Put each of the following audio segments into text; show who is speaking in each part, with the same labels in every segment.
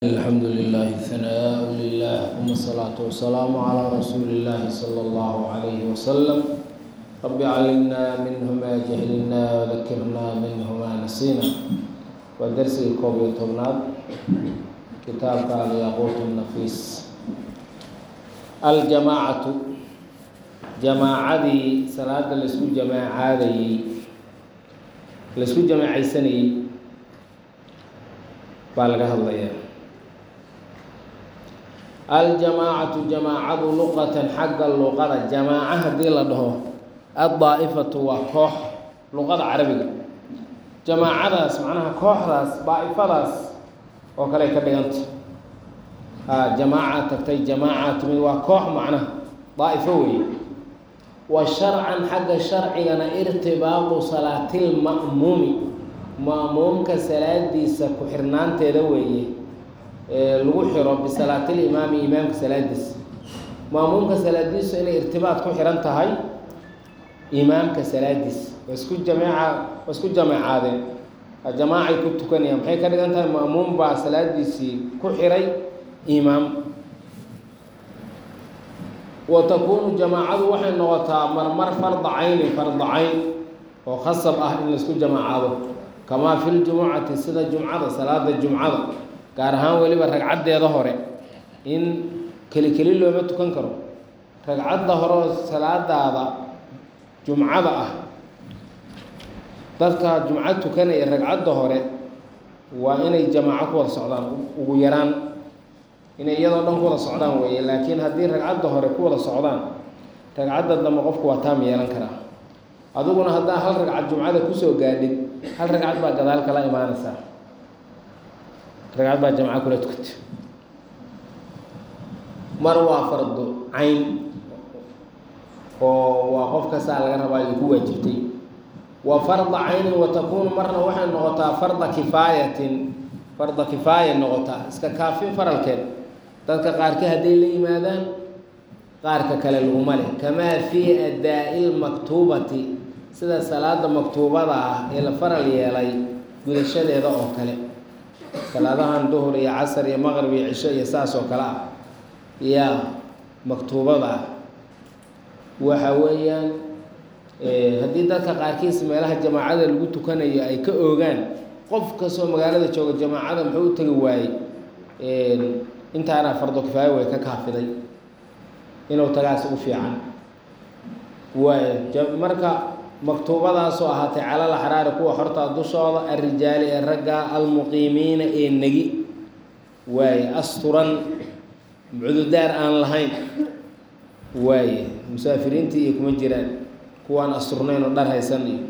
Speaker 1: الحمد لله ثناء لله ثم الصلاة والسلام على رسول الله صلى الله عليه وسلم رب علمنا منه ما جهلنا وذكرنا منه ما نسينا ودرس الكوبي طبناد كتاب قال ياقوت النفيس الجماعة جماعة صلاة الاسكو جماعة الاسكو جماعة سني بالغ الله aljamaacatu jamaacadu luqatan xagga luqada jamaaca haddii la dhaho addaa'ifatu waa koox luqada carabiga jamaacadaas macnaha kooxdaas daa'ifadaas oo kale ka dhiganta a jamaaca tagtay jamaaca timid waa koox macnaha daa'ifo weeye wa sharcan xagga sharcigana irtibaaqu salaatilma'muumi ma'muumka salaadiisa ku xirnaanteeda weeye lagu xiro bisalaatil-imaami imaamka salaadiisa maamuumka salaadiisu inay irtibaad ku xihan tahay imaamka salaadiisa waa isku jameeca waa isku jameecaadeen jamaacay ku tukanayaan maxay ka dhigan tahay ma'muum baa salaadiisii ku xiray imaam wa takuunu jamaacadu waxay noqotaa marmar farda caynin farda cayn oo khasab ah in laisku jamaacaado kamaa fi ljumucati sida jumcada salaada jumcada gaar ahaan weliba ragcaddeeda hore in keli keli looma tukan karo ragcadda hore oo salaadaada jumcada ah dadka jumco tukanaya ragcadda hore waa inay jamaaco ku wada socdaan ugu yaraan inay iyadoo dhan ku wada socdaan weeye laakiin haddii ragcadda hore ku wada socdaan ragcadda dambe qofku waa taam yeelan karaa adiguna haddaa hal ragcad jumcada kusoo gaadhid hal ragcad baa gadaal kala imaanaysaa ragcad baa jamca kula tukata mar waa fardu cayn oo waa qof kastaa laga rabaa ay ku waajibtay wa farda caynin wa takuunu marna waxay noqotaa farda kifaayatin farda kifaaya noqotaa iska kaafin faralkeed dadka qaarkii hadday la yimaadaan qaarka kale laguma leh kamaa fii adaa-i lmaktuubati sida salaada maktuubada ah ee la faral yeelay gudashadeeda oo kale salaadahan duhur iyo casar iyo maqrib iyo cisho iyo saas oo kale ah yaa maktuubada ah waxa weeyaan haddii dadka qaarkiis meelaha jamaacada lagu tukanayo ay ka oogaan qof kastoo magaalada jooga jamaacada muxuu u tegi waayey intaana fardo kifaayo way ka kaafiday inuu tagaas u fiican waay marka maktuubadaasoo ahaatay calal axraari kuwa hortaa dushooda alrijaali ee ragga almuqiimiina ee negi waaye asturan cududaar aan lahayn waaye musaafiriintii iyo kuma jiraan kuwaan asturnayn oo dhar haysan iyo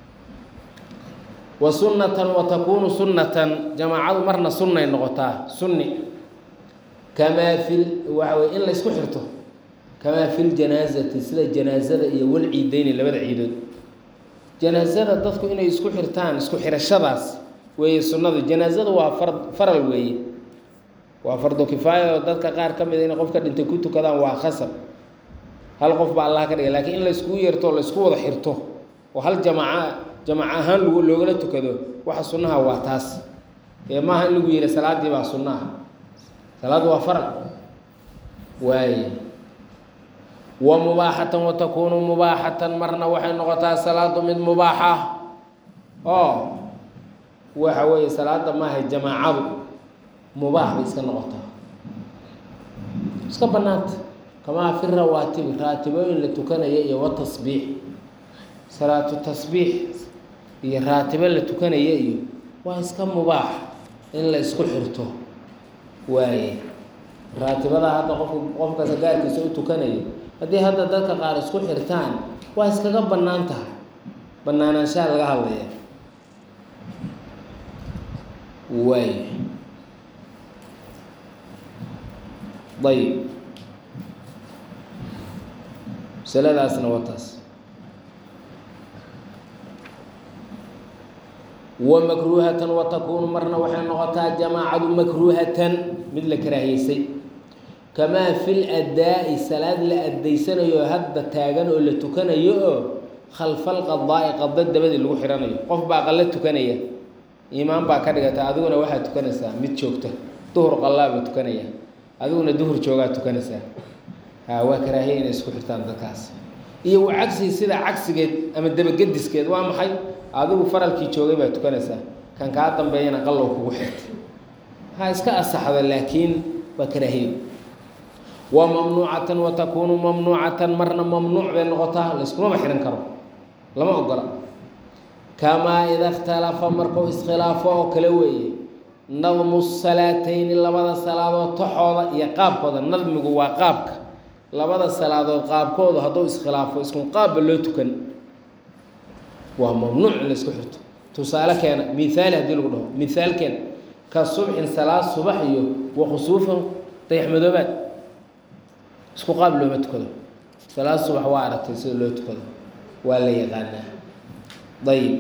Speaker 1: wa sunnatan wa takuunu sunnatan jamaacadu marna sunnay noqotaa sunni kamaa fil waxa weye in la ysku xirto kamaa fi ljanaasati sida janaasada iyo wal ciideyni labada ciidood janaasada dadku inay isku xirtaan isku xirashadaas weeye sunnadu janaasada waa far faral weeye waa fardo kifaaya oo dadka qaar ka mida inay qofka dhintay ku tukadaan waa khasab hal qof baa allah ka dhigay lakiin in la iskugu yeerto o la isku wada xirto oo hal jamaaca jamaac ahaan lg loogala tukado waxa sunnaha waa taas ee maaha in lagu yihi salaaddii baa sunnaha salaaddu waa faral waaye wa mubaaxatan wa takuunu mubaaxatan marna waxay noqotaa salaadu mid mubaaxa oo waxa weeye salaada maaha jamaacadu mubaax bay iska noqotaa iska banaanta kamaa fi rawaatibi raatibooyin la tukanaya iyo wa tasbiix salaatu tasbiix iyo raatibo la tukanaya iyo waa iska mubaax in la isku xirto waaye raatibada hadda qofku qofkasa gaarkiisa u tukanayo haddii hadda dadka qaar isku xirtaan waa iskaga bannaan tahay bannaanaanshaha laga hadlaya waay ayib masaladaasna waa taas wa makruuhatan wa takuunu marna waxay noqotaa jamaacadu makruuhatan mid la karaahiyeysay kamaa fil adaa-i salaad la addaysanayo hadda taagan oo la tukanayo oo khalfal qadaa-i qado dabadii lagu xihanayo qof baa qallo tukanaya iimaan baa ka dhigata adiguna waxaad tukanaysaa mid joogta duhur qallaaba tukanaya adiguna duhur joogaa tukanaysaa ha waa karaahiya inay isku xirtaan dadkaas iyo wa cagsihi sidaa cagsigeed ama dabagediskeed waa maxay adigu faralkii joogay baa tukanaysaa kan kaa dambeeyana qallow kugu xirtay ha iska asaxda laakiin waa karaahiyo wa mamnuucatan wa takuunu mamnuucatan marna mamnuuc bay noqotaa layskumaba xihan karo lama ogola kamaa ida ikhtalafa markuu iskhilaafo oo kale weeye nadmu salaatayni labada salaadood taxooda iyo qaabkooda nadmigu waa qaabka labada salaadood qaabkooda hadduu iskhilaafo iskun qaabba loo tukan waa mamnuuc in laysku xirto tusaale keena mihaali haddii lagu dhaho mihaal keena ka subxin salaad subax iyo wa khusuufan dayaxmadoobaad isku qaab looma tukado salaad subax waa aragtay sida loo tukado waa la yaqaanaa dayib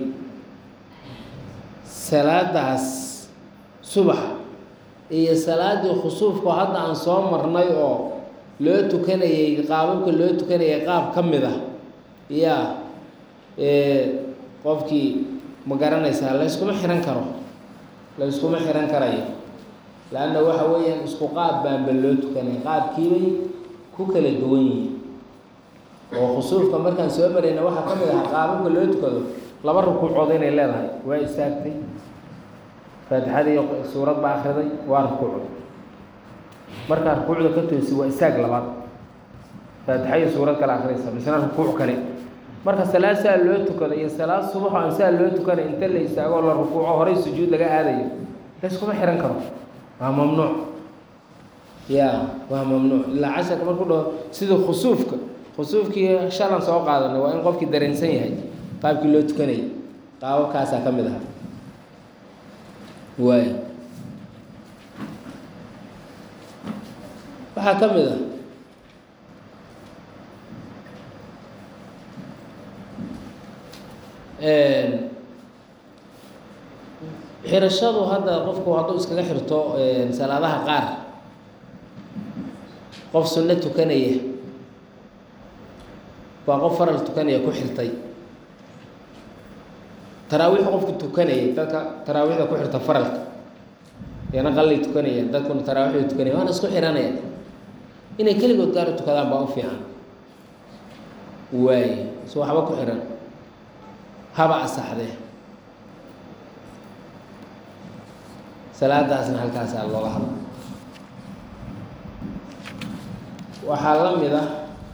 Speaker 1: salaadaas subaxa iyo salaaddii khusuufka hadda aan soo marnay oo loo tukanayay qaababka loo tukanayay qaab ka mid ah yaa qofkii ma garanaysaa layskuma xihan karo layskuma xihan karayo leanna waxa weeyaan isku qaab baanba loo tukanay qaabkiibay ku kala duwan yihiin oo khusuufka markaan soo marayna waxaa ka mid aha qaababka loo tukado laba rukuucood inay leedahay waa istaagtay faatixadii suurad baa akriday waa rukuucday markaa rukuucda ka toosi waa istaag labaad faatixa iyo suurad kale akriysa misna rukuuc kale marka salaad saa loo tukado iyo salaad subaxo aan saa loo tukanay inta la istaagoo la rukuuco horay sujuud laga aadayo layskuma xihan karo waa mamnuuc ya waa mamnuuc ilaa casharka markuu dhaho sidii khusuufka khusuufkii shalan soo qaadanay waa in qofkii dareensan yahay qaabkii loo tukanayay qaababkaasaa ka mid aha waay waxaa ka mid ah xirashadu hadda qofku hadduu iskaga xirto salaadaha qaar qof sunno tukanaya waa qof faral tukanaya ku xirtay taraawiix qofku tukanayay dadka taraawiixda ku xirta faralka yana qallay tukanayaan dadkuna taraawiixda tukanaya waana isku xihanaya inay keligood gaar u tukadaan baa u fiican waay so waxba ku xihan haba asaxdee salaadaasna halkaasaa looga hadla waxaa la mid ah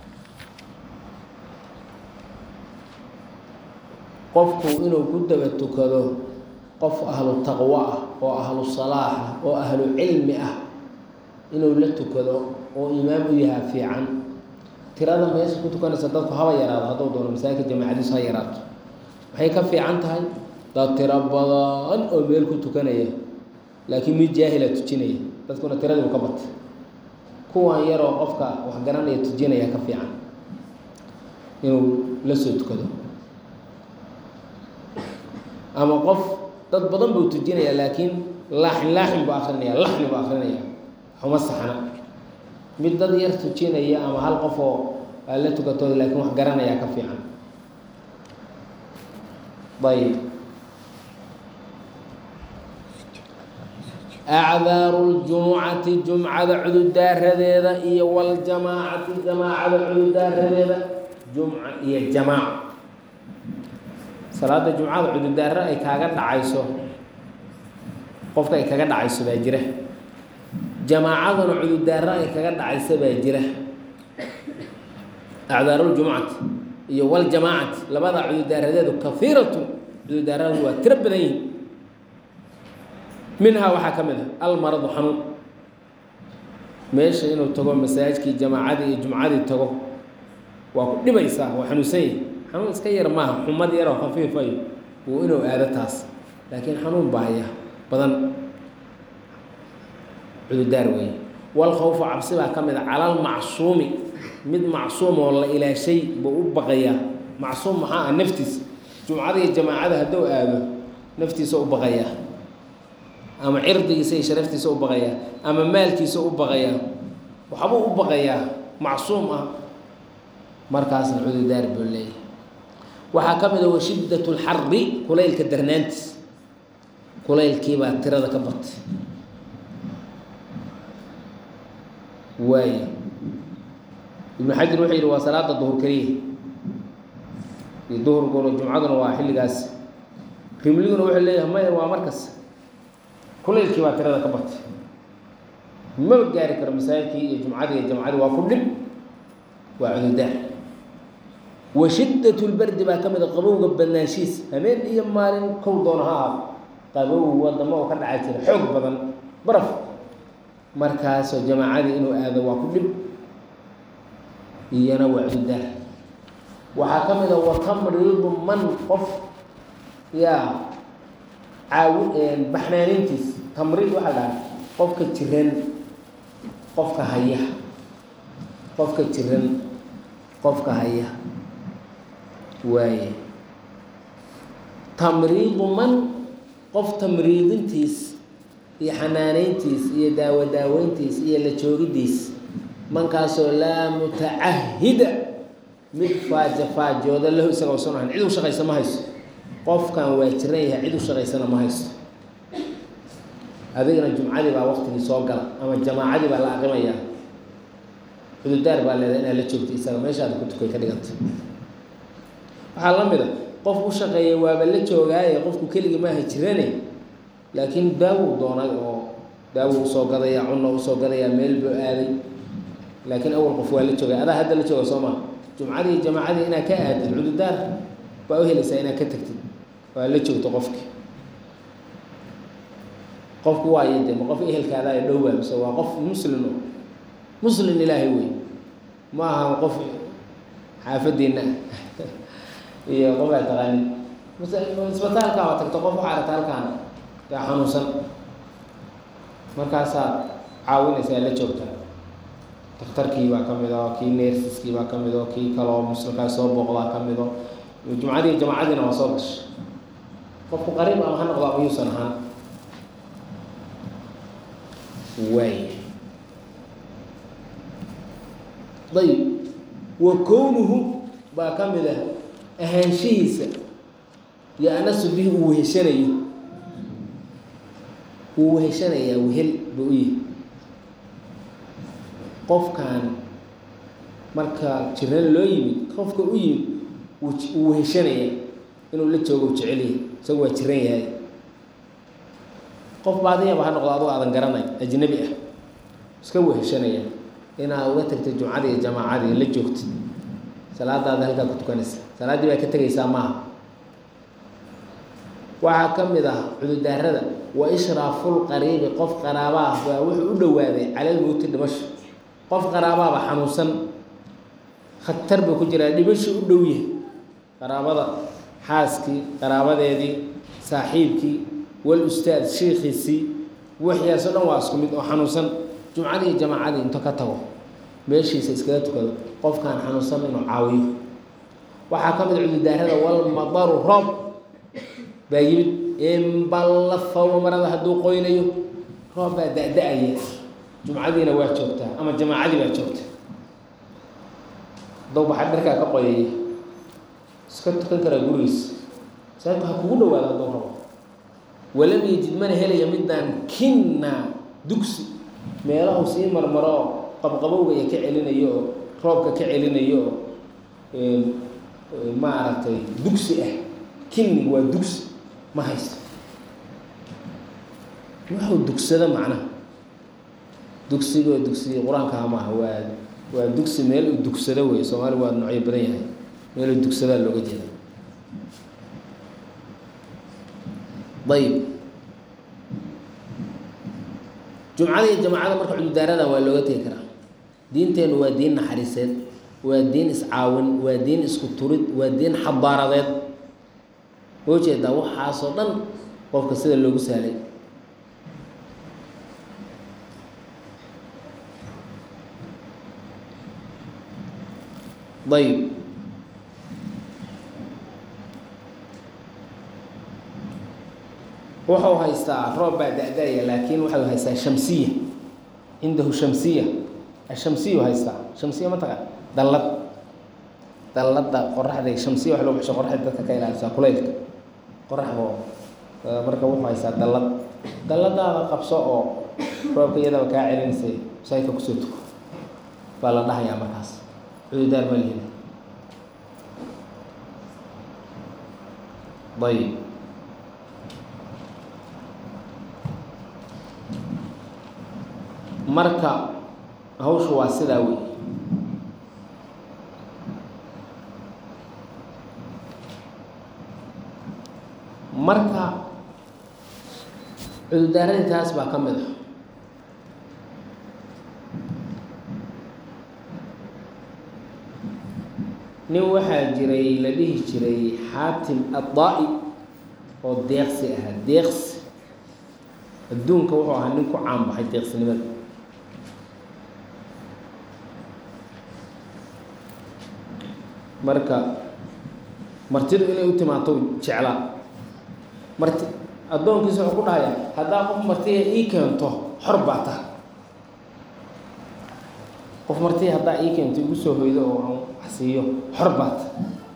Speaker 1: qofku inuu ku daba tukado qof ahlu taqwo ah oo ahlu salaax ah oo ahlu cilmi ah inuu la tukado oo imaam u yahaa fiican tirada meesha ku tukanaysa dadku haba yaraado hadduu doono masaajidka jamaacadiisu ha yaraato waxay ka fiican tahay dad tiro badan oo meel ku tukanaya laakiin mid jaahila tujinaya dadkuna tiradiibu ka batay kuwan yaroo qofka wax garanaya tujinaya ka fiican inuu la soo tukado ama qof dad badan buu tujinaya laakiin laaxin laaxin buu akrinaya laxni buu akrinaya xuma saxna mid dad yar tujinaya ama hal qof oo aa la tukatooda laakiin wax garanaya ka fiican ayb acdaaru ljumucati jumcada cududaaradeeda iyo waljamaacati jamaacada cududaaradeeda jumca iyo jamaaco salaada jumcada cududaaro ay kaaga dhacayso qofka ay kaga dhacayso baa jira jamaacaduna cududaaro ay kaga dhacayso baa jira acdaaruljumcati iyo waljamaacati labada cududaaradeedu kahiiratu cududaaradu waa tiro badan yihin minhaa waxaa ka mid ah almaradu xanuun meesha inuu tago masaajidkii jamaacadii iyo jumcadii tago waa ku dhibaysaa waa xanuunsan yahi xanuun iska yar maaha xumad yaroo khafiifayo wuu inuu aado taas laakiin xanuun baaya badan cududaar weeye walkhawfu cabsi baa ka mid a calal macsuumi mid macsuum oo la ilaashay buu u baqayaa macsuum maxaa ah naftiisa jumcada iyo jamaacada hadduu aado naftiisa u baqayaa ama cirdigiisa iyo sharaftiisa u baqayaa ama maalkiisa u baqayaa waxbuu u baqayaa macsuum ah markaasna cududaar buu leeyahay waxaa ka mid a washiddat lxari kulaylka darnaantiis kulaylkiibaa tirada ka batay waay ibnu xajar wuxuu yidhi waa salaada duhur keliya iyo duhurkuna jumcaduna waa xilligaas rimliguna wuxuu leeyahay maya waa markas kulaylkii baa tirada ka batay maba gaari karo masaajidkii iyo jumcadii iyo jamcadii waa ku dhib waa cududaar wa shiddat lbardi baa ka mid a qabowga badnaanshiis habeen iyo maalin kow doona ha ahaado qabow wadamo oo ka dhaca jira xoog badan baraf markaasoo jamaacadii inuu aado waa ku dhib iyana waa cududaar waxaa ka mid a watamriidu man qof yaa caawi baxnaanintiis tamriid waxaa dhaha qofka jiran qofka haya qofka jiran qofka haya waaye tamriidu man qof tamriidintiis iyo xanaaneyntiis iyo daawo daaweyntiis iyo la joogidiis mankaasoo laa mutacahida mid faaja faajooda lahu isaga usan ahayn cid u shaqaysa ma hayso qofkan waa jiran yahay cid u shaqaysana ma haysto adigana jumcadii baa waktigii soo gala ama jamaacadii baa la aqimayaa cududaar baa leedahay inaad la joogto isaga meeshaada ku tukay ka dhiganta waxaa la mid a qof u shaqeeya waaba la joogaaye qofku keligii maaha jirane laakiin daawuu doonay oo daawuu usoo gadaya cunna usoo gadaya meel buu aaday laakiin awal qof waa la joogay adaa hadda la jooga soo maa jumcadii jamaacadii inaad ka aadid cududaar baa u helaysaa inaad ka tagtid waa la joogto qofki qofku waayo de ma qof ehelkaada ay dhowaa mise waa qof muslim muslim ilaahay wey ma aha qof xaafadiina ah iyo qof aad taqaanid isbitaalka waa tagto qof waxaa aragta halkaan yaa xanuunsan markaasaa caawinaysaa la joogta daktarkii baa ka mid o kii neersiskii baa ka mid o kii kaloo muslimkaa soo booqdaa ka mid o jumcadii jamacadiina waa soo gashay qofku qariib ama ha noqdo ama yuusan ahaan waay ayib wa kownuhu baa ka mid ah ahaanshihiisa yo-anasu bihi uu weheshanayo wuu weheshanayaa wehel buu u yihi qofkan marka jiran loo yimid qofka u yimid wuu weheshanaya inuu la joogo u jecelyahay isagu waa jiran yahay qof baadiyaba ha noqdo adoo aadan garanay ajnabi ah iska weheshanaya inaad uga tagtay jumcadii iyo jamaacadii la joogtid salaadaada halkaa ku tukanaysa salaaddii baa ka tegaysaa maaha waxaa ka mid ah cududaarada wa ishraafulqariibi qof qaraaba ah baa wuxuu u dhowaaday calalmowti dhimasho qof qaraabaaba xanuunsan khatar buu ku jiraa dhimasho u dhow yahay qaraabada xaaskii qaraabadeedii saaxiibkii wal ustaad shiikhiisii waxyaasoo dhan waa isku mid oo xanuunsan jumcadii iyo jamaacadii into ka tago meeshiisa iskaga tukado qofkaan xanuunsan inuu caawiyo waxaa ka mid cududaarada walmadaru roob baa yimid inballafaw marada hadduu qoynayo roob baa da-da-aya jumcadiina waa joogtaa ama jamaacadii baa joogta hadduu baxar dharkaa ka qoyaya iska tukan karaa gurigiisa masaajidku ha kugu dhawaado hadduu rabo walam yajid mana helaya midaan kinna dugsi meelahu sii marmaro oo qabqabowga iyo ka celinayo oo roobka ka celinayo oo maaragtay dugsi ah kinni waa dugsi ma haysto wuxuu dugsado macnaha dugsigoo dugsiga qur-aankaha maaha waa waa dugsi meel uu dugsado wey soomaali waa noocyo badan yahay meel uu dugsadaa looga jeeda ayib jumcada iyo jamaacada marka cududaarada waa looga tegi karaa diinteennu waa diin naxariiseed waa diin iscaawin waa diin isku turid waa diin xabaaradeed oo jeedaa waxaasoo dhan qofka sida loogu sahlay ayib wuxuu haystaa roob baa da-da-ya laakiin waxau haystaa shamsiya cindahu shamsiya ashamsiyu haystaa shamsiya ma taqa dallad dallada qoraxda shamsiya wax loo baxsho qoraxda dadka ka ilaalisaa kulaylka qoraxdo marka wuxuu haystaa dallad dalladaada qabso oo roobka iyadaba kaa celinaysay masaajidka kusoo tuko baa la dhahayaa markaas cududaar ma lihin ayib marka hawshu waa sidaa wey marka cudurdaaradii taas baa ka mid ah nin waxaa jiray la dhihi jiray xaatim addaa-i oo deeqsi ahaa deeqsi adduunka wuxuu ahaa nin ku caan baxay deeqsinimada marka martidu inay u timaato jeclaa marti addoonkiisa wuxuu ku dhahaya haddaa qof martiya ii keento xor baa taha qof martiya haddaa ii keento igu soo hoydo oo aan wax siiyo xor baa taha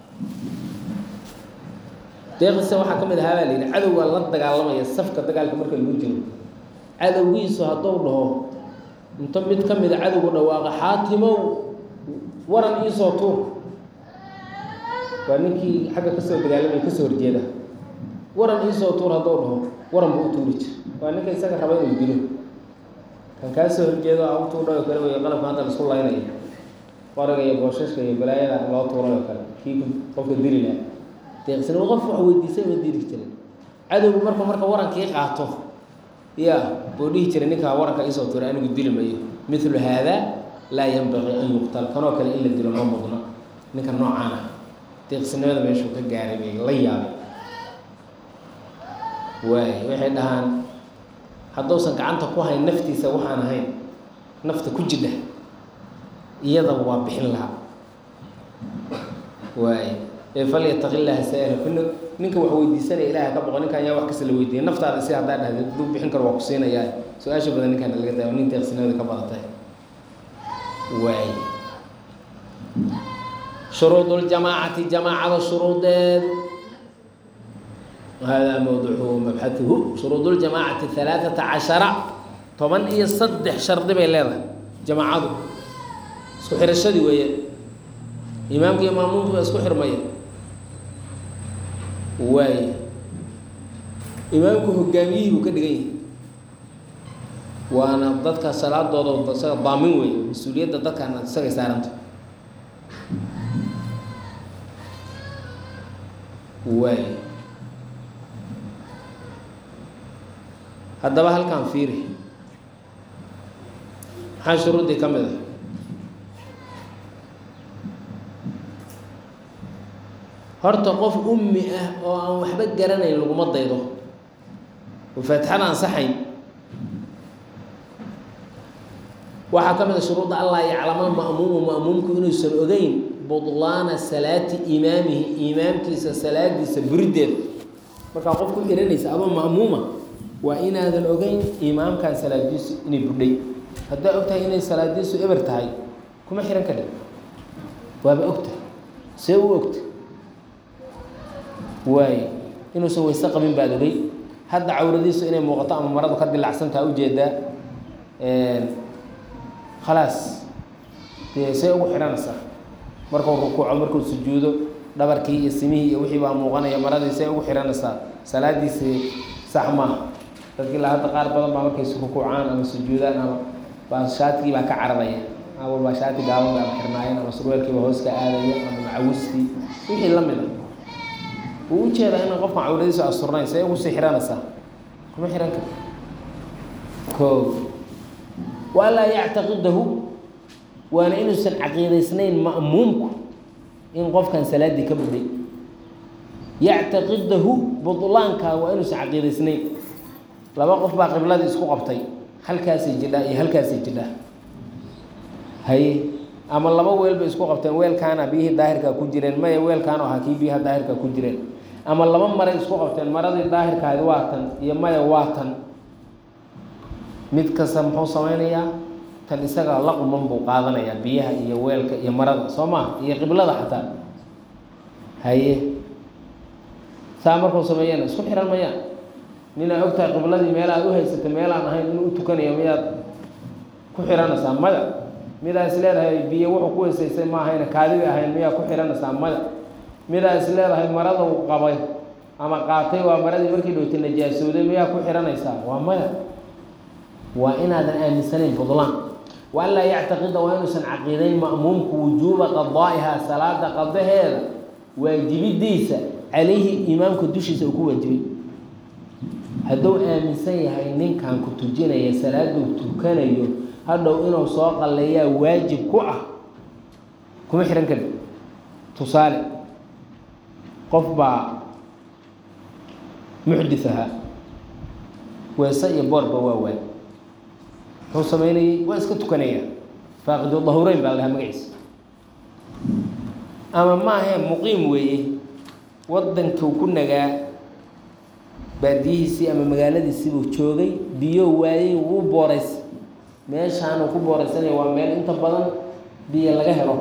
Speaker 1: deeqisa waxaa ka mid ahaa baa la yidhi cadowgaa la dagaalamaya safka dagaalka marka lagu jiro cadowgiisu hadduu dhaho inta mid ka mida cadowgu dhawaaqa xaatimow waran iisoo tuur waa ninkii xagga kasoo dagaalamaya kasoo horjeeda waran iisoo tuur hadduu dhaho waran buu u tuuri jir waa ninka isaga raba inuu dilo kan kaa soo horjeedo a u tuurdhayo kale wey qalabka hadda laisku laynaya qoriga iyo booshaska iyo balaayada loo tuurayoo kale kii qofka dili laha deeqsinimo qof wax weydiisay ma diri jirin cadowgu marku marka warankii qaato ya buu dhihi jiray ninkaa waranka iisoo tuuray anigu dili mayo milu haada laa yanbaqii an yuqtal kanoo kale in la dilo ma mudno ninka noocaan ah deeqsinimada meeshuu ka gaaray bay la yaabay waay waxay dhahaan hadduusan gacanta ku hayn naftiisa waxaan ahayn nafta ku jidha iyadaba waa bixin lahaa waay ee falyataqi llaha saa-ila kuna ninka wax weydiisanaya ilaha ka boqo ninkan yaa wax kasta la weydiiya naftaada si haddaa dhahda haduu bixin karo waa ku siinayaa su-aasha badan ninkaan laga daayo nin deeqsinimada ka badatay waay shuruud ljamaacati jamaacada shuruudeed hada mawduucu mabxaثuhu shuruud اljamaacati ثalaaثaةa caشhara toban iyo saddex shardi bay leedahay jamaacadu isku xirashadii weeye imaamka iyo maamuumku baa isku xirmaya waay imaamku hogaamiyihii buu ka dhigan yahay waana dadka salaadooda isaga daamin wey mas-uuliyadda dadkan isagay saaranta waay haddaba halkaan fiiri maxaa shuruuddii ka mid ah horta qof ummi ah oo aan waxba garanayn laguma daydo oo faatixada ansaxayn waxaa ka mid a shuruudda allah yaclama ma'muumu ma'muumku inuusan ogeyn budlaana salaati imaamihi imaamkiisa salaadiisa buriddeeda markaa qof ku iranaysa adoo ma'muuma waa inaadan ogeyn imaamkan salaadiisu inay budhay haddaa og tahay inay salaadiisu eber tahay kuma xihan kadhi waaba ogtahay see u ogta waaye inuusan wayse qabin baad ogey hadda cawradiisu inay muuqato ama maradu ka dilacsantaa ujeedaa khalaas dee see ugu xidhanaysaa markuu rukuuco markuu sujuudo dhabarkii iyo simihii iyo wixii baa muuqanaya maradii see ugu xidhanaysaa salaadiisii sax maaha dadkii la hadda qaar badan baa markay rukuucaan ama sujuudaan ama baa shaatigii baa ka cararaya ama baa shaati gaaban baa xirnaayeen ama surweelkiiba hoos ka aadaya ama macawistii wixii la mid a wuu ujeedaa inaan qofkan cawradiisu asturnayn see ugu sii xihanaysaa kuma xihan kar ko walaa yactaqidahu waana inuusan caqiidaysnayn ma'muumku in qofkan salaaddii ka budhay yactaqidahu budlaanka waa inuusan caqiidaysnayn laba qof baa qibladii isku qabtay halkaasay jidhaa iyo halkaasay jidhaa haye ama laba weel bay isku qabteen weelkaana biyihii daahirkaa ku jireen maya weelkaan ahaa kii biyaha daahirkaa ku jireen ama laba maray isku qabteen maradii daahirkaadi waa tan iyo maya waa tan mid kasta muxuu sameynayaa tan isaga la quman buu qaadanayaa biyaha iyo weelka iyo marada soo maa iyo qiblada xataa haye saa markuu sameeyana isku xihan mayaan ninaa ogtahay qibladii meel aad u haysatay meel aan ahayn inuu u tukanayo miyaad ku xihanaysaa maya midaa is leedahay biyo wuxuu ku weysaystay ma ahayna kaadida ahayn miyaa ku xihanaysaa maya midaa is leedahay marada uu qabay ama qaatay waa maradii markii dhowta najaasooday miyaa ku xihanaysaa waa maya waa inaadan aaminsanayn budlaan wa an laa yactaqida waa inuusan caqiidayn ma'muumku wujuuba qadaa'ihaa salaada qadaheeda waajibidiisa calayhi imaamka dushiisa uu ku waajibay hadduu aaminsan yahay ninkan ku tujinaya salaaduu tukanayo hadhow inuu soo qalleeyaa waajib ku ah kuma xihan kari tusaale qof baa muxdis ahaa weese iyo boorba waa waay muxuu samaynayey waa iska tukanaya faaqidu dahureyn baa la dhahaa magaciisa ama maahe muqiim weeye waddankuu ku nagaa baadiyihiisii ama magaaladiisii buu joogay biyo waayey wuu boorays meeshaanuu ku booraysanaya waa meel inta badan biyo laga helo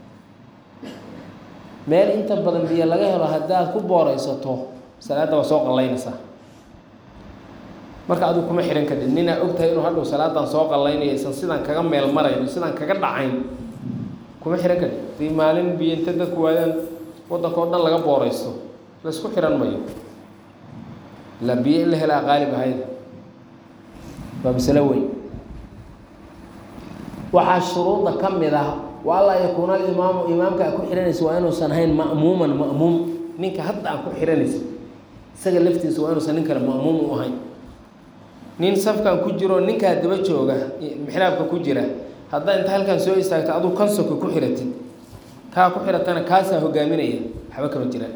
Speaker 1: meel inta badan biyo laga helo haddaad ku booraysato salaadda waa soo qallaynaysaa marka adigu kuma xihan kadib ninaa og tahay inuu hadhow salaadan soo qallaynayo isan sidaan kaga meel marayn sidaan kaga dhacayn kuma xihan kadib hadii maalin biyo inta dadku waadaan waddanka o dhan laga booraysto laysku xihan mayo ilaa biyo in la helaa qaalib ahayd waa masalo weyn waxaa shuruudda ka mid ah wa allaa yakuuna alimaamu imaamka a ku xihanaysa waa inuusan ahayn ma'muuman ma'muum ninka hadda aan ku xihanaysa isaga laftiisa waa inuusan nin kale ma'muum u ahayn nin safkan ku jiro ninkaa daba jooga mixraabka ku jira haddaa inta halkan soo istaagto aduu kansoka ku xiratid kaa ku xiratana kaasaa hogaaminaya waxba kama jiraan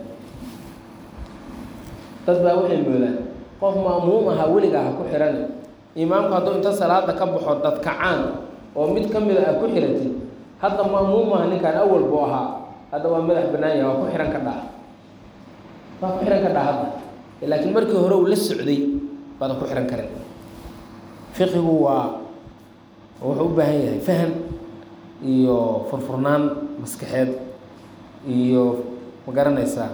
Speaker 1: dad baa waxay moodaan qof ma'muum ahaa weligaa ha ku xihana imaamku hadduu inta salaada ka baxo dadkacaan oo mid ka mida ah ku xiratid hadda ma'muum aha ninkaan awal buu ahaa hadda waa madax bannaan yahay waa ku xihan ka dhaa waa ku xihan ka dhaa hadda laakiin markii hore uu la socday baadan ku xihan karin fiqigu waa wuxuu u baahan yahay faham iyo furfurnaan maskaxeed iyo ma garanaysaa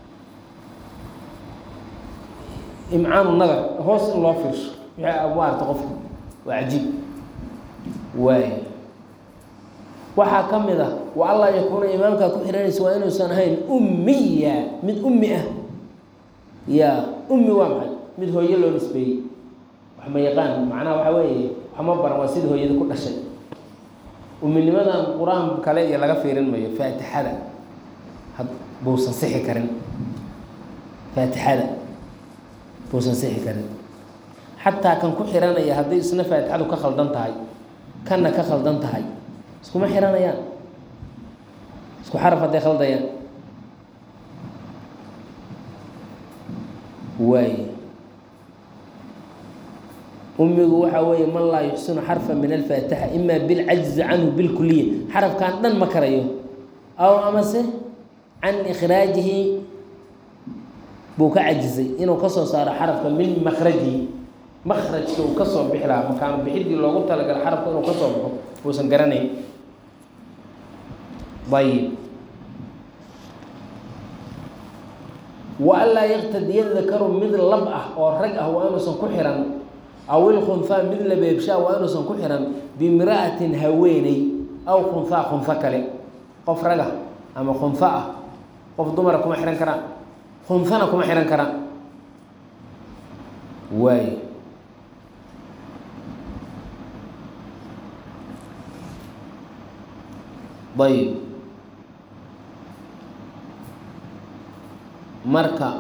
Speaker 1: imcaanu nadar hoos in loo fiirsho wixii maarata qofka waa cajiib waay waxaa ka mid ah wa allaa yakuuna imaamkaa ku xihanaysa waa inuusan ahayn ummiya mid ummi ah ya ummi waa maxay mid hooyo loo nisbeeyey wax ma yaqaan macnaha waxaa weeye waxma baran waa sida hooyada ku dhashay uminimadan qur-aan kale iyo laga fiirin mayo faatixada had buusan sixi karin faatixada buusan sixi karin xataa kan ku xiranaya haddii isna faatixadu ka khaldan tahay kanna ka khaldan tahay iskuma xiranayaan isku xaraf hadday khaldayaan waay umigu waxaa weeye man laa yuxsinu xarfa min alfaatixa ima bilcajzi canhu bilkuliya xarafkan dhan ma karayo aw amase can ikhraajihi buu ka cajizay inuu kasoo saaro xarafka min makrajihi makrajka uu kasoo bixi lahaa makaano bixidii loogu talagala xarafka inuu kasoo baxo uusan garanayn ayib wa anlaa yaktadiya dakaru mid lab ah oo rag ah waa inuusan ku xihan aw ilkhunhaa mid labeebshaa waa inuusan ku xihan bimra'atin haweeney aw khunhaa khunho kale qof raga ama khunho ah qof dumara kuma xihan karaan khunhana kuma xihan karaan waay ayb marka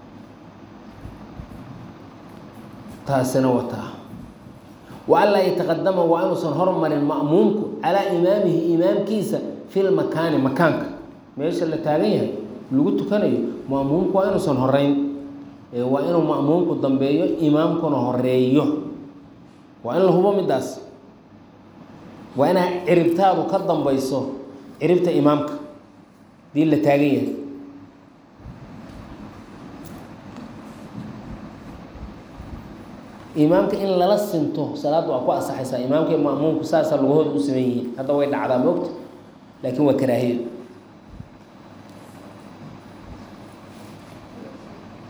Speaker 1: taasina wataa wa an laa yataqadama waa inuusan hormarin ma'muumku calaa imaamihi imaamkiisa fi lmakaani makaanka meesha la taagan yahay lagu tukanayo ma'muumku waa inuusan horeyn ee waa inuu ma'muumku dambeeyo imaamkuna horeeyo waa in la hubo midaas waa inaa ciribtaadu ka dambayso ciribta imaamka hadii la taagan yahay imaamka in lala sinto salaadda waa ku asaxaysaa imaamka iyo ma'muumku saasaa lugahooda u saman yihiin hadda way dhacdaa moogta laakiin waa karaahiyo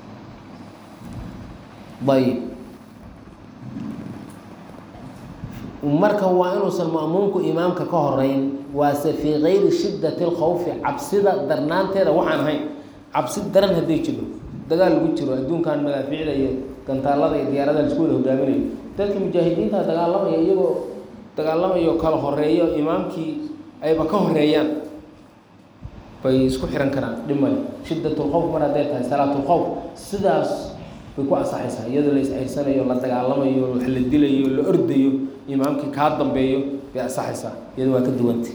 Speaker 1: ayb marka waa inuusan ma'muumku imaamka ka horeyn waase fii kayri shiddati lkhawfi cabsida darnaanteeda waxaan ahayn cabsi daran hadday jiro dagaal lagu jiro adduunkan madaafiicda iyo gantaalada iyo diyaarada laisku wada hogaaminayo dadka mujaahidiinta dagaalamaya iyagoo dagaalamayo kala horeeyo imaamkii ayba ka horeeyaan bay isku xihan karaan dhimale shiddatulkhawf mar hadday tahay salaatulkhawf sidaas bay ku ansaxaysaa iyadoo la isciirsanayo la dagaalamayo wax la dilayo la ordayo imaamkii kaa dambeeyo bay ansaxaysaa iyado waa ka duwanta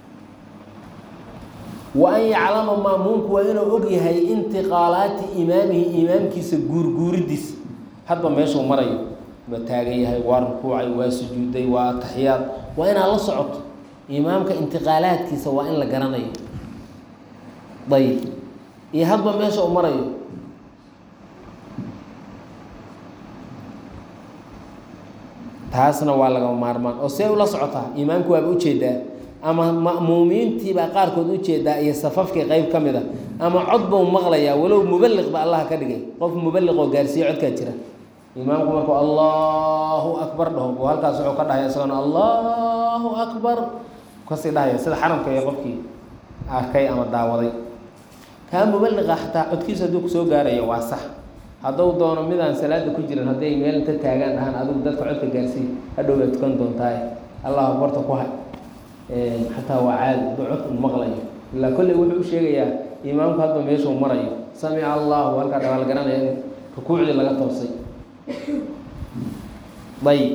Speaker 1: wa an yaclama maamuumku waa inuu og yahay intiqaalaati imaamihi imaamkiisa guurguuridiisa hadba meeshuu marayo waa taagan yahay waa rukuucay waa sujuuday waa ataxiyaad waa inaad la socoto imaamka intiqaalaadkiisa waa in la garanayo ayib iyo hadba meesha uu marayo taasna waa lagama maarmaan oo see ula socotaa imaamku waaba ujeedaa ama ma'muumiintiibaa qaarkood ujeedaa iyo safafkii qeyb ka mid a ama cod bau maqlayaa walow mubaliq ba allah ka dhigay qof mubaliq oo gaarsiiye codkaa jira imaamku markuu allahu akbar dhaho buu halkaas wuxuu ka dhahaya isagona allahu akbar kasii dhahaya sida xaramka iyo qofkii arkay ama daawaday kaa mubaliqa xataa codkiisa hadduu kusoo gaarayo waa sax hadduu doono midaan salaada ku jirin hadday meel inta taagaan dhahaan adigu dadka codka gaarsiiy hadhow baa tukan doontaaye allah akbarta ku hay xataa waa caadi hadduu codku maqlayo ilaa kolley wuxuu u sheegayaa imaamku hadba meeshuu marayo samica allahu halkaa dhabaal garanaya in rukuucdii laga toosay ayb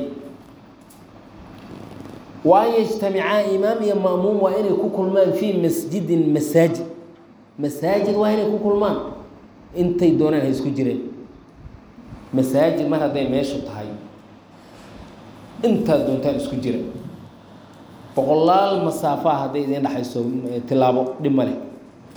Speaker 1: wa an yajtamicaa imaam iyo ma'muum waa inay ku kulmaan fii masjidin masaajid masaajid waa inay ku kulmaan intay doonaan ha isku jireen masaajid mar hadday meeshu tahay intaad doontaan isku jira boqolaal masaafaha hadday idiin dhexayso tilaabo dhib ma leh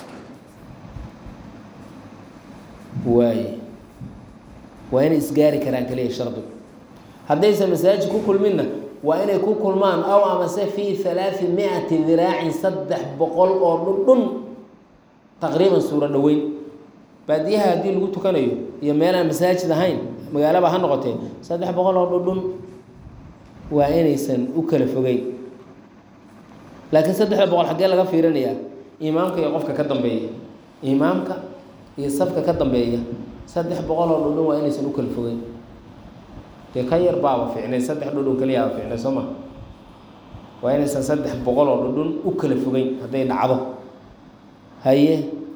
Speaker 1: waaye waa inay isgaari karaan keliya shardigu haddaysan masaajid ku kulminna waa inay ku kulmaan aw amase fii halaai mi-ati diraacin saddex boqol oo dhundhun taqriiban suuro dhoweyn baadiyaha haddii lagu tukanayo iyo meelaan masaajid ahayn magaalaba ha noqotee saddex boqol oo dhundhun waa inaysan u kala fogeyn laakiin saddexda boqol xaggee laga fiirinayaa imaamka iyo qofka ka dambeeya imaamka iyo safka ka dambeeya saddex boqol oo dhundhun waa inaysan u kala fogeyn dee ka yar baaba fiicnay saddex dhudhun keliyaaba fiicnay soo ma waa inaysan saddex boqol oo dhudhun u kala fogeyn hadday dhacdo haye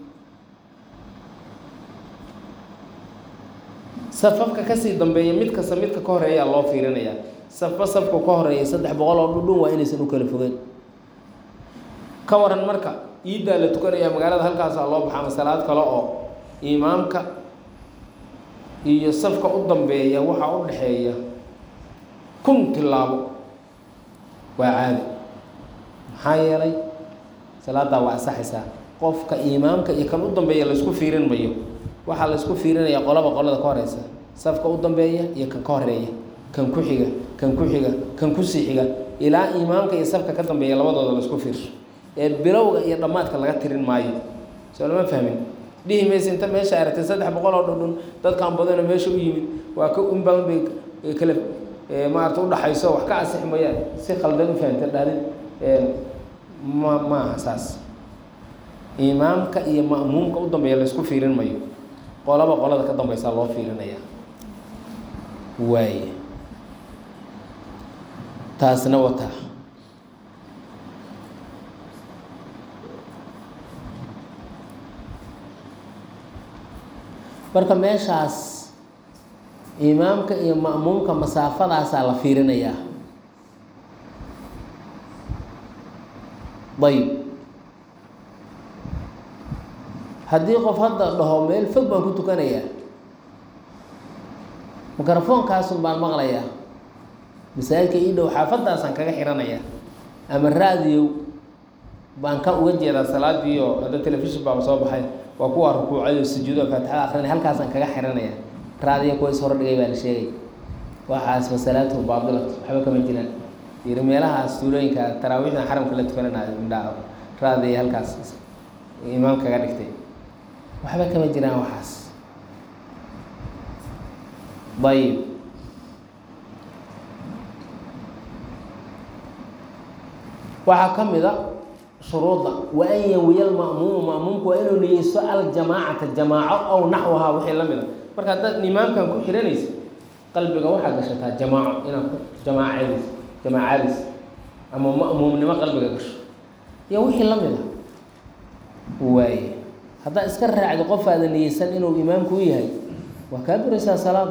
Speaker 1: safafka kasii dambeeya mid kasta midka ka horeeyaa loo fiirinayaa safba safka ka horeeya saddex boqol oo dhudhun waa inaysan u kala fogeyn ka waran marka iiddaa la tukanayaa magaalada halkaasaa loo baxa ama salaad kale oo imaamka iyo safka u dambeeya waxaa u dhexeeya kun tilaabo waa caadi maxaa yeelay salaadaa waa ansaxaysaa qofka imaamka iyo kan u dambeeya laysku fiirin mayo waxaa laysku fiirinaya qolaba qolada ka horeysa safka u dambeeya iyo kan ka horeeya kan ku xiga kan ku xiga kan kusii xiga ilaa imaamka iyo safka ka dambeeya labadooda laysku fiirsho ee bilowga iyo dhammaadka laga tirin maayo soo lama fahmin dhihi maysa inta meesha aragtay saddex boqol oo dhudhun dadkan badano meesha u yimid waa ka in badan bay kale maarata udhaxayso wax ka ansixi mayaan si khaldan u fahamta dhahdin ma maaha saas imaamka iyo ma'muumka u dambeeya laysku fiirin mayo qolaba qolada ka dambeysaa loo fiirinaya waaye taasna wataa marka meeshaas imaamka iyo ma'muumka masaafadaasaa la fiirinayaa ayb haddii qof hadda dhaho meel fog baan ku tukanayaa mikrofonkaasun baan maqlayaa masaajidka ii dhow xaafadaasaan kaga xiranayaa ama raadiyow baan ka uga jeedaa salaadiioo hadda telefishin baaba soo baxay waa kuwa rukuucay sujuudo faatixada akrinay halkaasaan kaga xiranaya raadiya kuwa is hordhigay baa la sheegay waxaas masalaatu baadilat waxba kama jiraan yiri meelahaas tuulooyinka taraawiixda xaramka la tukananayo indhaa raadiya halkaas imaam kaga dhigtay waxba kama jiraan waxaas ayib waxaa ka mid a shuruudda wa an yanwiya alma'muumu ma'muumku waa inuu niyeysto aljamaacata jamaaco aw naxwahaa wixii la mid a marka haddaad imaamkan ku xihanaysa qalbiga waxaad gashataa jamaaco inaad ku jamaacays jamaacalis ama ma'muumnimo qalbiga gasho iyo wixii la mid a waaye haddaad iska raacdo qof aadan niyeysan inuu imaamku u yahay waa kaa buraysaa salaad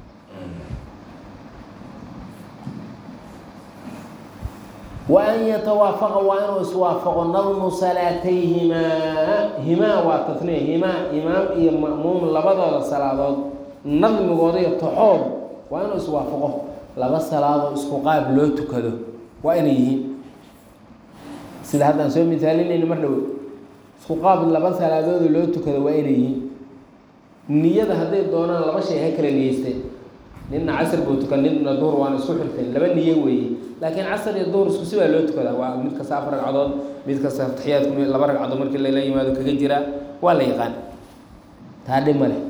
Speaker 1: wa an yatawaafaqa waa inuu iswaafaqo nadmu salaatayhimaa himaa waa tasniya himaa imaam iyo ma'muum labadooda salaadood nadmigooda iyo toxood waa inuu iswaafaqo laba salaadoo isku qaab loo tukado waa inay yihiin sida haddaan soo misaalinayno mar dhawo isku qaab laba salaadoodoo loo tukado waa inay yihiin niyada hadday doonaan laba shay ha kala niyeysteen nina casr buu tukan nina duhur waana isku xirteen laba niye weeye laakiin casr iyo duhur isku si baa loo tukadaa waa mid kasta afar ragcadood mid kasta taxiyaadku laba ragcadood markii lala yimaado kaga jiraa waa la yaqaan taa dhib ma leh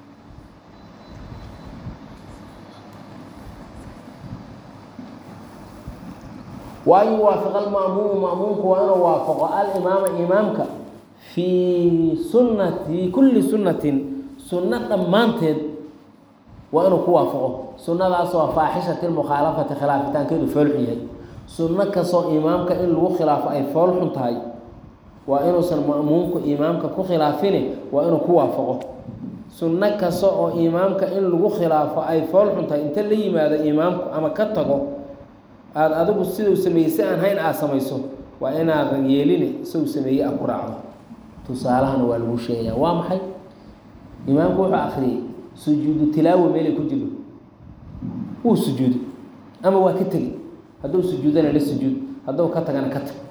Speaker 1: wa an yuwaafiqa alma'muumu ma'muumku waa inuu waafaqo alimaama imaamka fii sunnati kulli sunnatin sunno dhammaanteed waa inuu ku waafaqo sunnadaasoo faaxishati lmukhaalafati khilaafitaankeedu foolxun yahay sunno kastoo imaamka in lagu khilaafo ay fool xun tahay waa inuusan ma'muumku imaamka ku khilaafine waa inuu ku waafaqo sunno kasta oo imaamka in lagu khilaafo ay fool xun tahay inta la yimaado imaamku ama ka tago aada adigu siduu sameeyey si aan hayn aada samayso waa inaadan yeeline isagu sameeyey aad ku raacdo tusaalahana waa lagu sheegayaa waa maxay imaamku wuxuu akriyey sujuudu tilaawa meelay ku jirto wuu sujuuday ama waa ka tegey hadduu sujuudana la sujuud hadduu ka tagana ka tag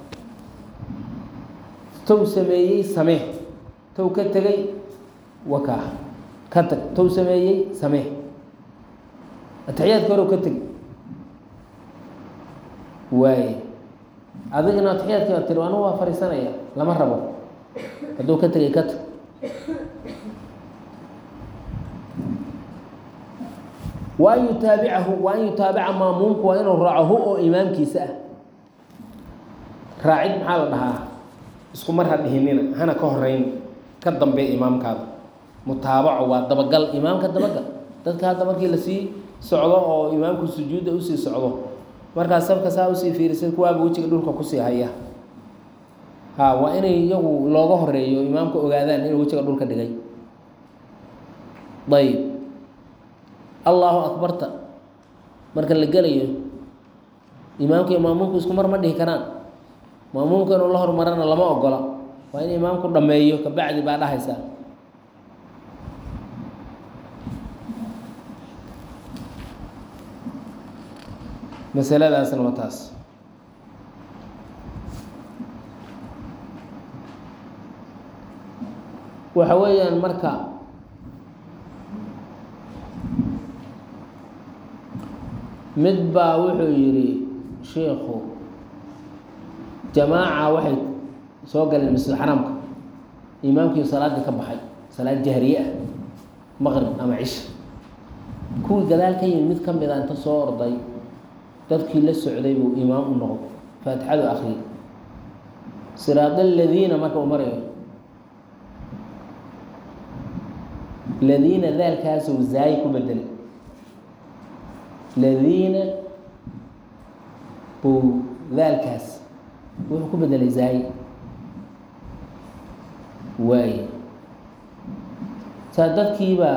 Speaker 1: tow sameeyey samee tow ka tegey wakaa ka tag tow sameeyey samee atixiyaadka horow ka tegey waaye adigana atixiyaadka tiri anu waa fariisanaya lama rabo hadduu ka tegay ka tag wa an yutaabicahu wa an yutaabica maamuumku waa inuu raaco hu oo imaamkiisa ah raacid maxaa la dhahaa isku mar ha dhihinina hana ka horeyn ka dambeey imaamkaada mutaabaco waa dabagal imaamka dabagal dadka hadda markii lasii socdo oo imaamku sujuudda usii socdo markaas sabka saa usii fiirisay kuwaaba wejiga dhulka kusii haya ha waa inay iyagu looga horeeyo imaamka ogaadaan inuu wejiga dhulka dhigay ayb allahu akbarta marka la gelayo imaamka iyo maamuumku isku mar ma dhihi karaan maamuumka inuu la hormarana lama ogola waa in imaamku dhameeyo kabacdi baa dhahaysaa masaladaasna waa taas waxa weeyaan marka mid baa wuxuu yidhi shiikhu jamaaca waxay soo galeen masjid xaraamka imaamkii salaaddii ka baxay salaad jahriye ah maqrib ama cisha kuwii gadaal ka yimid mid ka mid a inta soo orday dadkii la socday buu imaam u noqday faatixadu akriyay siraad aladiina marka uu marayo ladiina daalkaasuu zaayi ku bedelay ladiina buu daalkaas wuxuu ku bedelay zaayi waaye saa dadkii baa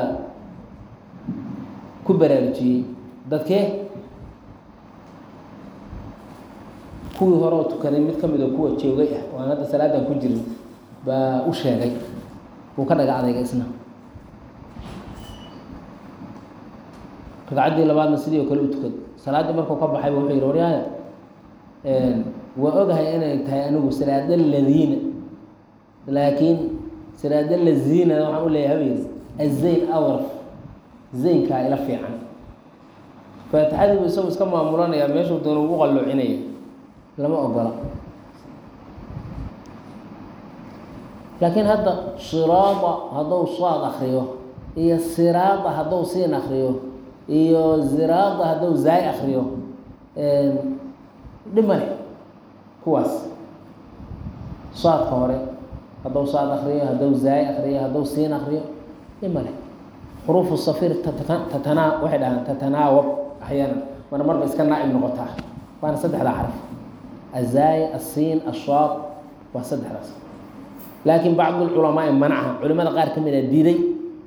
Speaker 1: ku baraarujiyey dadkee kuwii hore oo tukaday mid ka mid oo kuwa joogay ah oo aan hadda salaadan ku jirin baa u sheegay wuu ka dhaga adayga isna ragcaddii labaadna sidii oo kale u tukad salaaddii markuu ka baxayba wuxuu yidhi waryaaya waa ogahay inay tahay anigu siraada ladiina laakiin siraada laziina waxaan u leeyahay habayri azayn awraf zaynkaa ila fiican faatixadiibu isagu iska maamulanayaa meeshuu doona ugu qalloocinaya lama ogola laakiin hadda siraada hadduu saad akriyo iyo siraada hadduu siin akriyo iyo ziraada hadduu zaay akriyo dhib male kuwaas saadka hore hadduu saad akriyo hadduu zaay akriyo hadduu siin akriyo dhima leh xuruufu safir tatanaa waxay dhahaan tatanaawab axyaanan mana marba iska naa'ib noqotaa waana saddexdaa xaraf azaay asiin ashaad waa saddexdaas laakiin bacdu lculamaai manacha culimada qaar ka mid a diiday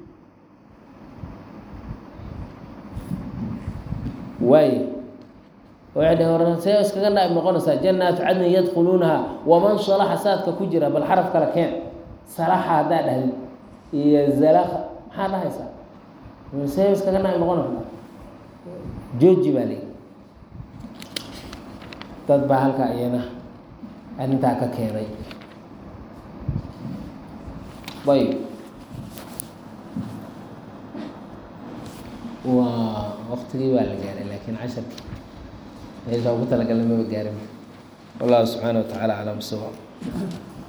Speaker 1: waayo waxay dhaheen war see iskaga naa'ib noqonaysaa jannaatu cadnin yadkhuluunaha waman salaxa saadka ku jira bal xaraf kale keen salaxa haddaa dhahdid iyo zalaka maxaa dhahaysaa see iskaga naa'ib noqonaysaa jooji baa leeyi dad baa halkaa iyana arrintaa ka keenay ayb waa waktigii waa la gaaray laakiin casharkii meeshaa ugu talagalnay maba gaarin wallahu subxaana wa tacaala aclam sawaab